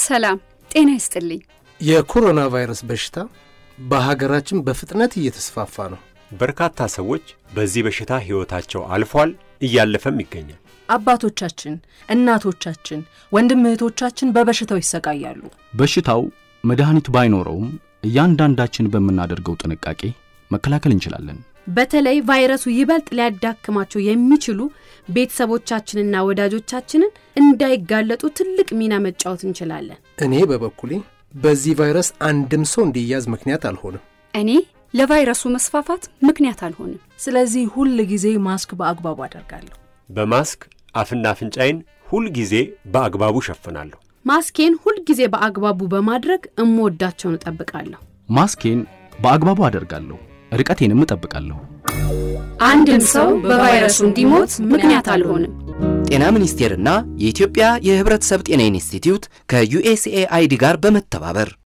ሰላም ጤና ይስጥልኝ። የኮሮና ቫይረስ በሽታ በሀገራችን በፍጥነት እየተስፋፋ ነው። በርካታ ሰዎች በዚህ በሽታ ሕይወታቸው አልፏል፣ እያለፈም ይገኛል። አባቶቻችን፣ እናቶቻችን፣ ወንድም እህቶቻችን በበሽታው ይሰቃያሉ። በሽታው መድኃኒት ባይኖረውም እያንዳንዳችን በምናደርገው ጥንቃቄ መከላከል እንችላለን። በተለይ ቫይረሱ ይበልጥ ሊያዳክማቸው የሚችሉ ቤተሰቦቻችንና ወዳጆቻችንን እንዳይጋለጡ ትልቅ ሚና መጫወት እንችላለን። እኔ በበኩሌ በዚህ ቫይረስ አንድም ሰው እንዲያዝ ምክንያት አልሆንም። እኔ ለቫይረሱ መስፋፋት ምክንያት አልሆንም። ስለዚህ ሁል ጊዜ ማስክ በአግባቡ አደርጋለሁ። በማስክ አፍና አፍንጫዬን ሁል ጊዜ በአግባቡ ሸፍናለሁ። ማስኬን ሁልጊዜ በአግባቡ በማድረግ እምወዳቸውን እጠብቃለሁ። ማስኬን በአግባቡ አደርጋለሁ፣ ርቀቴንም እጠብቃለሁ። አንድም ሰው በቫይረሱ እንዲሞት ምክንያት አልሆንም። ጤና ሚኒስቴርና የኢትዮጵያ የሕብረተሰብ ጤና ኢንስቲትዩት ከዩኤስኤአይዲ ጋር በመተባበር